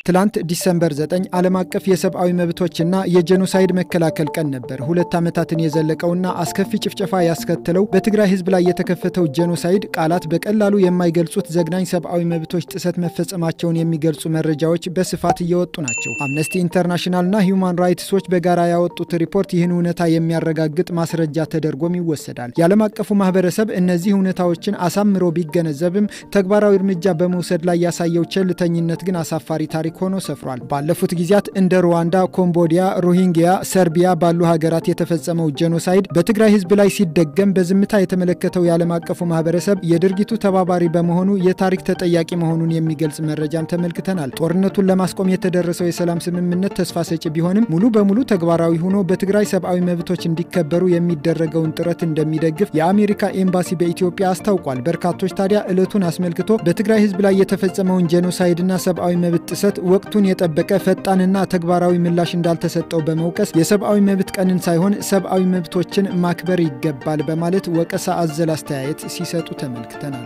ትላንት ዲሰምበር 9 ዓለም አቀፍ የሰብአዊ መብቶችና የጄኖሳይድ መከላከል ቀን ነበር። ሁለት ዓመታትን የዘለቀውና አስከፊ ጭፍጨፋ ያስከተለው በትግራይ ሕዝብ ላይ የተከፈተው ጄኖሳይድ ቃላት በቀላሉ የማይገልጹት ዘግናኝ ሰብአዊ መብቶች ጥሰት መፈጸማቸውን የሚገልጹ መረጃዎች በስፋት እየወጡ ናቸው። አምነስቲ ኢንተርናሽናልና ሂውማን ራይትስ ዎች በጋራ ያወጡት ሪፖርት ይህን እውነታ የሚያረጋግጥ ማስረጃ ተደርጎም ይወሰዳል። የዓለም አቀፉ ማህበረሰብ እነዚህ እውነታዎችን አሳምሮ ቢገነዘብም ተግባራዊ እርምጃ በመውሰድ ላይ ያሳየው ቸልተኝነት ግን አሳፋሪ ታሪክ ሆኖ ሰፍሯል። ባለፉት ጊዜያት እንደ ሩዋንዳ፣ ኮምቦዲያ፣ ሮሂንግያ፣ ሰርቢያ ባሉ ሀገራት የተፈጸመው ጄኖሳይድ በትግራይ ህዝብ ላይ ሲደገም በዝምታ የተመለከተው የዓለም አቀፉ ማህበረሰብ የድርጊቱ ተባባሪ በመሆኑ የታሪክ ተጠያቂ መሆኑን የሚገልጽ መረጃም ተመልክተናል። ጦርነቱን ለማስቆም የተደረሰው የሰላም ስምምነት ተስፋ ሰጪ ቢሆንም ሙሉ በሙሉ ተግባራዊ ሆኖ በትግራይ ሰብአዊ መብቶች እንዲከበሩ የሚደረገውን ጥረት እንደሚደግፍ የአሜሪካ ኤምባሲ በኢትዮጵያ አስታውቋል። በርካቶች ታዲያ ዕለቱን አስመልክቶ በትግራይ ህዝብ ላይ የተፈጸመውን ጄኖሳይድና ሰብአዊ መብት ጥሰት ወቅቱን የጠበቀ ፈጣንና ተግባራዊ ምላሽ እንዳልተሰጠው በመውቀስ የሰብአዊ መብት ቀንን ሳይሆን ሰብአዊ መብቶችን ማክበር ይገባል በማለት ወቀሳ አዘል አስተያየት ሲሰጡ ተመልክተናል።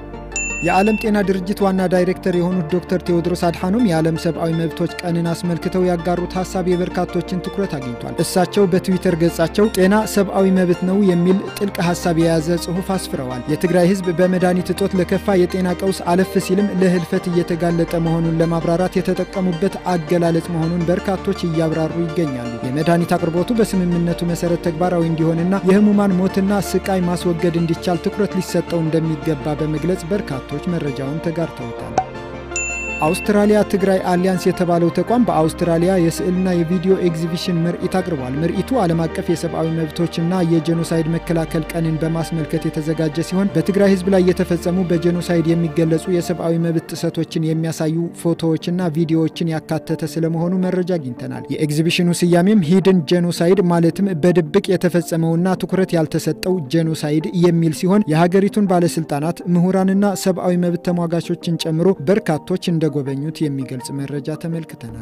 የዓለም ጤና ድርጅት ዋና ዳይሬክተር የሆኑት ዶክተር ቴዎድሮስ አድሓኖም የዓለም ሰብአዊ መብቶች ቀንን አስመልክተው ያጋሩት ሀሳብ የበርካቶችን ትኩረት አግኝቷል። እሳቸው በትዊተር ገጻቸው ጤና ሰብአዊ መብት ነው የሚል ጥልቅ ሀሳብ የያዘ ጽሑፍ አስፍረዋል። የትግራይ ህዝብ በመድኃኒት እጦት ለከፋ የጤና ቀውስ አለፍ ሲልም ለህልፈት እየተጋለጠ መሆኑን ለማብራራት የተጠቀሙበት አገላለጽ መሆኑን በርካቶች እያብራሩ ይገኛሉ። የመድኃኒት አቅርቦቱ በስምምነቱ መሰረት ተግባራዊ እንዲሆንና የህሙማን ሞትና ስቃይ ማስወገድ እንዲቻል ትኩረት ሊሰጠው እንደሚገባ በመግለጽ በርካቶች መረጃውን ተጋርተውታል። አውስትራሊያ ትግራይ አሊያንስ የተባለው ተቋም በአውስትራሊያ የስዕልና የቪዲዮ ኤግዚቢሽን ምርኢት አቅርቧል። ምርኢቱ ዓለም አቀፍ የሰብአዊ መብቶችና የጄኖሳይድ መከላከል ቀንን በማስመልከት የተዘጋጀ ሲሆን በትግራይ ህዝብ ላይ የተፈጸሙ በጄኖሳይድ የሚገለጹ የሰብአዊ መብት ጥሰቶችን የሚያሳዩ ፎቶዎችና ቪዲዮዎችን ያካተተ ስለመሆኑ መረጃ አግኝተናል። የኤግዚቢሽኑ ስያሜም ሂድን ጄኖሳይድ ማለትም በድብቅ የተፈጸመውና ትኩረት ያልተሰጠው ጄኖሳይድ የሚል ሲሆን የሀገሪቱን ባለስልጣናት፣ ምሁራንና ሰብአዊ መብት ተሟጋቾችን ጨምሮ በርካቶች እንደ ጎበኙት የሚገልጽ መረጃ ተመልክተናል።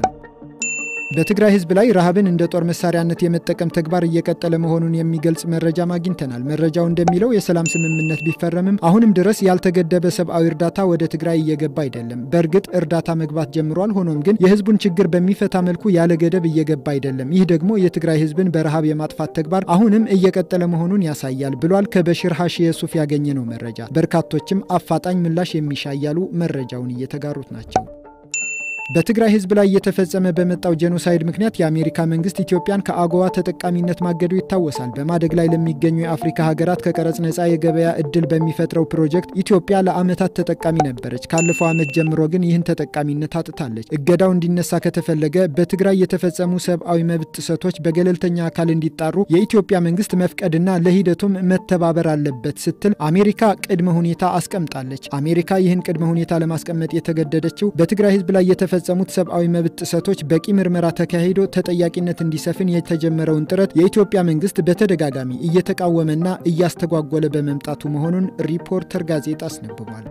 በትግራይ ህዝብ ላይ ረሃብን እንደ ጦር መሳሪያነት የመጠቀም ተግባር እየቀጠለ መሆኑን የሚገልጽ መረጃም አግኝተናል። መረጃው እንደሚለው የሰላም ስምምነት ቢፈረምም አሁንም ድረስ ያልተገደበ ሰብአዊ እርዳታ ወደ ትግራይ እየገባ አይደለም። በእርግጥ እርዳታ መግባት ጀምሯል። ሆኖም ግን የህዝቡን ችግር በሚፈታ መልኩ ያለ ገደብ እየገባ አይደለም። ይህ ደግሞ የትግራይ ህዝብን በረሃብ የማጥፋት ተግባር አሁንም እየቀጠለ መሆኑን ያሳያል ብሏል። ከበሽር ሀሺ የሱፍ ያገኘነው መረጃ። በርካቶችም አፋጣኝ ምላሽ የሚሻ እያሉ መረጃውን እየተጋሩት ናቸው። በትግራይ ህዝብ ላይ እየተፈጸመ በመጣው ጄኖሳይድ ምክንያት የአሜሪካ መንግስት ኢትዮጵያን ከአጎዋ ተጠቃሚነት ማገዱ ይታወሳል። በማደግ ላይ ለሚገኙ የአፍሪካ ሀገራት ከቀረጽ ነፃ የገበያ እድል በሚፈጥረው ፕሮጀክት ኢትዮጵያ ለዓመታት ተጠቃሚ ነበረች። ካለፈው ዓመት ጀምሮ ግን ይህን ተጠቃሚነት አጥታለች። እገዳው እንዲነሳ ከተፈለገ በትግራይ የተፈጸሙ ሰብአዊ መብት ጥሰቶች በገለልተኛ አካል እንዲጣሩ የኢትዮጵያ መንግስት መፍቀድና ለሂደቱም መተባበር አለበት ስትል አሜሪካ ቅድመ ሁኔታ አስቀምጣለች። አሜሪካ ይህን ቅድመ ሁኔታ ለማስቀመጥ የተገደደችው በትግራይ ህዝብ ላይ የተፈጸሙት ሰብአዊ መብት ጥሰቶች በቂ ምርመራ ተካሂዶ ተጠያቂነት እንዲሰፍን የተጀመረውን ጥረት የኢትዮጵያ መንግስት በተደጋጋሚ እየተቃወመና እያስተጓጎለ በመምጣቱ መሆኑን ሪፖርተር ጋዜጣ አስነብቧል።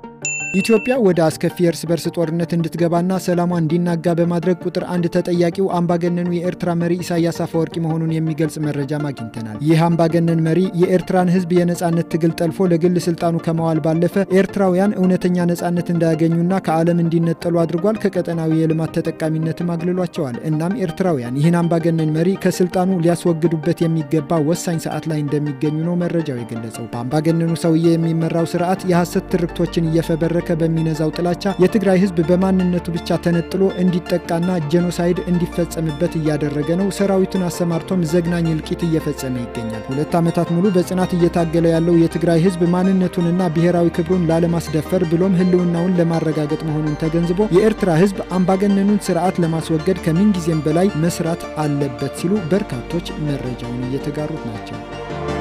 ኢትዮጵያ ወደ አስከፊ የእርስ በርስ ጦርነት እንድትገባና ሰላሟ እንዲናጋ በማድረግ ቁጥር አንድ ተጠያቂው አምባገነኑ የኤርትራ መሪ ኢሳያስ አፈወርቂ መሆኑን የሚገልጽ መረጃም አግኝተናል። ይህ አምባገነን መሪ የኤርትራን ህዝብ የነጻነት ትግል ጠልፎ ለግል ስልጣኑ ከመዋል ባለፈ ኤርትራውያን እውነተኛ ነጻነት እንዳያገኙና ከዓለም እንዲነጠሉ አድርጓል። ከቀጠናዊ የልማት ተጠቃሚነትም አግልሏቸዋል። እናም ኤርትራውያን ይህን አምባገነን መሪ ከስልጣኑ ሊያስወግዱበት የሚገባ ወሳኝ ሰዓት ላይ እንደሚገኙ ነው መረጃው የገለጸው። በአምባገነኑ ሰውዬ የሚመራው ስርዓት የሐሰት ትርክቶችን እየፈበረ በሚነዛው ጥላቻ የትግራይ ህዝብ በማንነቱ ብቻ ተነጥሎ እንዲጠቃና ጄኖሳይድ እንዲፈጸምበት እያደረገ ነው። ሰራዊቱን አሰማርቶም ዘግናኝ እልቂት እየፈጸመ ይገኛል። ሁለት ዓመታት ሙሉ በጽናት እየታገለ ያለው የትግራይ ህዝብ ማንነቱንና ብሔራዊ ክብሩን ላለማስደፈር ብሎም ህልውናውን ለማረጋገጥ መሆኑን ተገንዝቦ የኤርትራ ህዝብ አምባገነኑን ስርዓት ለማስወገድ ከምንጊዜም በላይ መስራት አለበት ሲሉ በርካቶች መረጃውን እየተጋሩት ናቸው።